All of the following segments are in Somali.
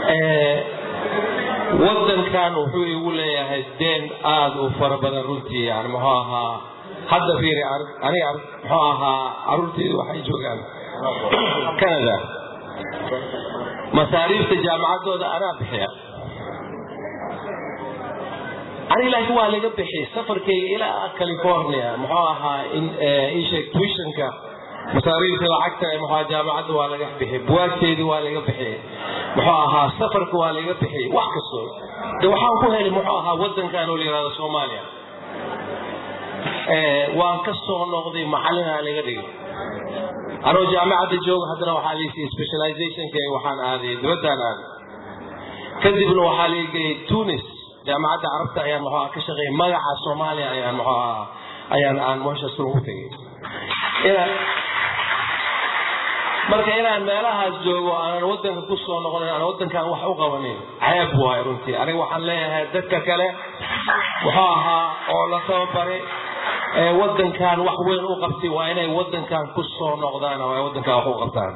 wadankan wuxuu igu leeyahay deen aada u fara badan runtii yani muxuu ahaa hadda fiiri aniga muxuu ahaa caruurteydu waxay joogaan canada masaariifta jaamacaddooda anaa bixiya aniga laakiin waa laga bixiyay safarkayga ilaa california muxuu ahaa isheeg tuitionka masaariifta lacagta muxuu jaamacadda waa laga bixiyay buwaagteedii waa laga bixiyay muxuu ahaa safarka waa laga bixiyay wax kasto de waxaan ku helay muxuu ahaa wadankan oo la yihahdo soomaaliya waan ka soo noqday macallinaa laga dhigay anoo jaamacadda jooga haddana waxaa liisiyay specializationkayga waxaan aaday dibaddaan aaday kadibna waxaa laigeyay tunis jaamacadda carabta ayaan muxuu ka shaqeeyay magaca soomaaliya ayaan muxuu ahaa ayaan aan meeshaas ugu tegay inaan marka inaan meelahaas joogo aanan wadanka ku soo noqonin aan wadankan wax u qabanin ceeb waay runtii aniga waxaan leeyahay dadka kale muxuu ahaa oo la tababaray ee wadankan wax weyn u qabtay waa inay wadankan ku soo noqdaan oo ay wadankan wax u qabtaan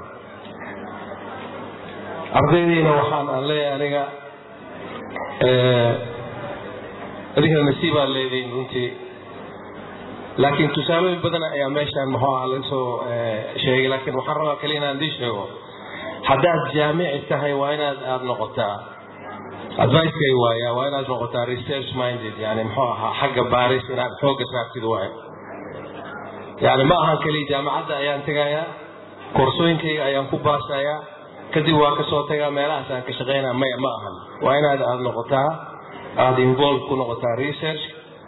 ardaydiina waxaan aan leeyahay aniga adinkana nasiibaa leediin runtii laakiin tusaalooyin badan ayaa meeshaan muxuu aha laga soo sheegay laakiin waxaan rabaa kale inaan dii sheego haddaad jaamici tahay waa inaad aada noqotaa advicekay waaya waa inaad noqotaa research minded yani muxuu ahaa xagga baaris inaad xoogga saartid waay yani ma ahan keliya jaamacadda ayaan tegayaa koorsooyinkayga ayaan ku baasayaa kadib waa kasoo tagaa meelahaas aan ka shaqeynaa maya ma ahan waa inaad aada noqotaa aada involve ku noqotaa research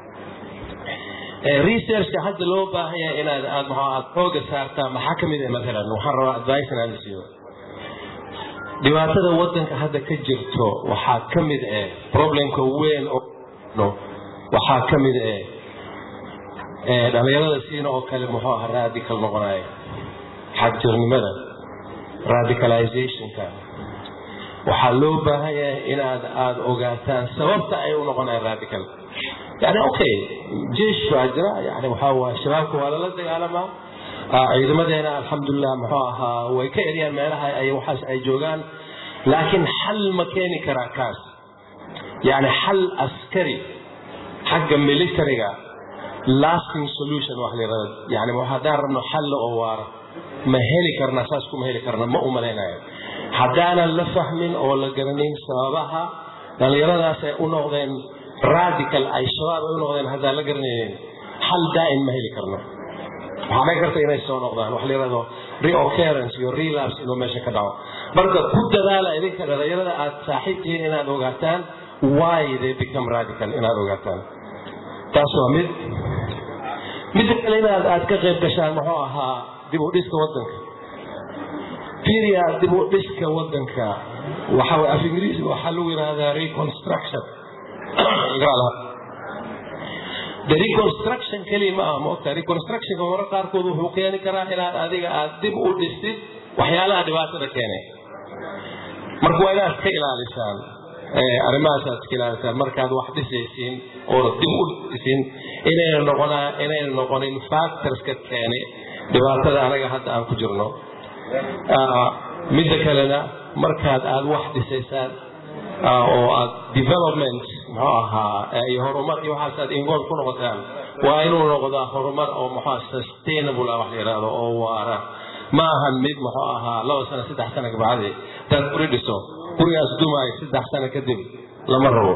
researchka hadda loo baahan yahay inaad aad maxaa aad xooga saartaa maxaa ka mid ah maalan waxaan rabaa advice inaad siiyo dhibaatada wadanka hadda ka jirto waxaa ka mid ah problemka weyn oo waxaa ka mid ah dhalinyarada siina oo kale muxuu aha radical noqonaya xagjirnimada radicalizationka waxaa loo baahan yahay inaad aada ogaataan sababta ay u noqonayaan radical yani okay jeesh baa jira yani waxaa waay shabaabka waa lala dagaalamaa ciidamadeena alxamdulilah muxuu ahaa way ka eryaan meelaha ay waxaas ay joogaan laakiin xal ma keeni karaa kaas yani xal askari xagga militariga lasting solution wax la yirahdo yani haddaan rabno xalla oo waara ma heli karna saas kuma heli karna ma u malaynayo haddaanan la fahmin oo la garanin sababaha dhallinyaradaas ay u noqdeen radical ay shabaab ay u noqdeen haddaan la garanaynin xal daa'im ma heli karno waxaa dhici karta inay soo noqdaan wax la yirahdo reoccurrence iyo relapse inuu meesha ka dhaco marka ku dadaala idinka dhallinyarada aad saaxiib tihiin inaad ogaataan why they become radical inaad ogaataan taas waa mid midda kale inaad aad ka qayb gashaan muxuu ahaa dib u dhiska wadanka firia dib u dhiska wadanka waxa way af ingiriisi waxaa lagu yidhahdaa reconstruction the reconstruction keliya ma aha maogta reconstructionka marar qaarkood wuxuu keeni karaa inaad adiga aad dib u dhistid waxyaalaha dhibaatada keenay marka waa inaad ka ilaalisaan arrimahaas aad iska ilaalisaan markaad wax dhisaysiin oo dib u dhisin inayna noqonaa inayna noqonin factorska keenay dhibaatada anaga hadda aan ku jirno midda kalena markaad aad wax dhisaysaan oo aad development muxuu ahaa iyo horumar iyo waxaas aad involve ku noqotaan waa inuu noqdaa horumar oo muxuu sustainable ah wax la yidhaahdo oo waara ma ahan mid muxuu ahaa laba sano saddex sano kabacdi hadaad guri dhiso gurigaas dumaayo saddex sano kadib lama rabo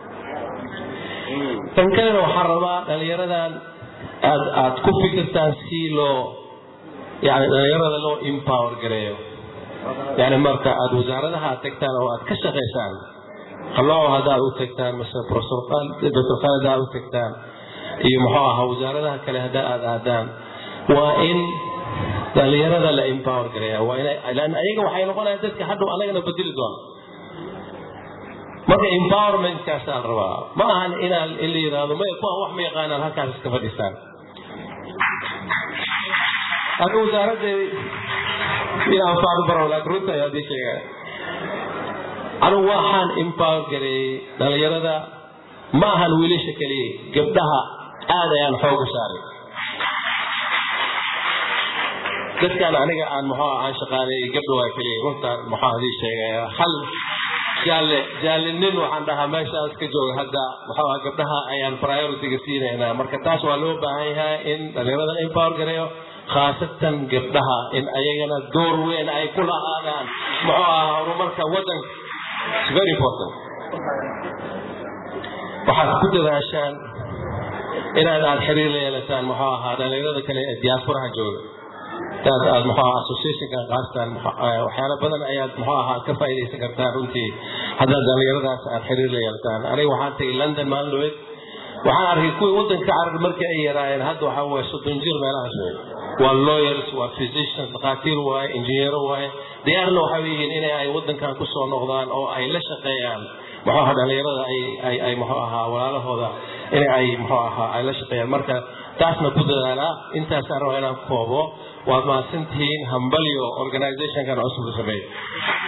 tan kalena waxaan rabaa dhalinyaradan aad aad ku fikirtaan si loo yani dhalinyarada loo empower gareeyo yani marka aad wasaaradaha aad tagtaan oo aad ka shaqaysaan qalooco haddaad u tagtaan mase professor dr khalid aad u tagtaan iyo muxuu ahaa wasaaradaha kale hadda aad aadaan waa in dhalinyarada la empower gareeya waa ina lan ayaga waxay noqonayaan dadka hadhow anagana bedeli doona marka empowermentkaasaan rabaa ma ahan inaan in la yidhaahdo maya kuwaan wax ma yaqaanaan halkaas iska fadhiistaan aniga wasaaraddeedi inaan faadu baro laakiin runta ayaa dii sheegaya anigu waxaan empower gareeyey dhalinyarada ma ahan wiilasha keliya gabdhaha aad ayaan xooga saaray dadkan aniga aan muxuu aan shaqaaleeyey gabdha waa keliya runtaan muxuu hadii sheegaya hal jaalle jaalinin waxaan dhahaa meeshaas ka jooga hadda muxuu aha gabdhaha ayaan priorityga siinaynaa marka taas waa loo baahan yahay in dhalinyarada empower gareeyo khaasatan gabdhaha in ayagana door weyn ay ku lahaadaan muxuu ahaa horumarka waddanka It's very important waxaad ku dadaashaan inaad aad xiriir la yeelataan muxuu ahaa dhalinyarada kale ee diasporaha jooga taas aad muxuu ahaa associationka qaastaan waxyaalo badan ayaad muxuu ahaa ka faa'iidaysan kartaan runtii haddaad dhalinyaradaas aad xiriir la yeelataan aniga waxaan tagay london maalin dhaweed waxaan arkay kuwii waddanka carab markii ay yaraayeen hadda waxaa waaye soddon jir meelahaas wey waa lawyers waa physicians dhakhaatiir waaye injineero waaye diyaarna waxay yihiin inay ay waddankan ku soo noqdaan oo ay la shaqeeyaan muxuu ahaa dhalinyarada ay ay ay muxuu ahaa walaalahooda in ay muxuu ahaa ay la shaqeeyaan marka taasna ku dadaalaa intaasaan rabaa inaan koobo waad mahadsantihiin hambalyo organizationkan cusub sameey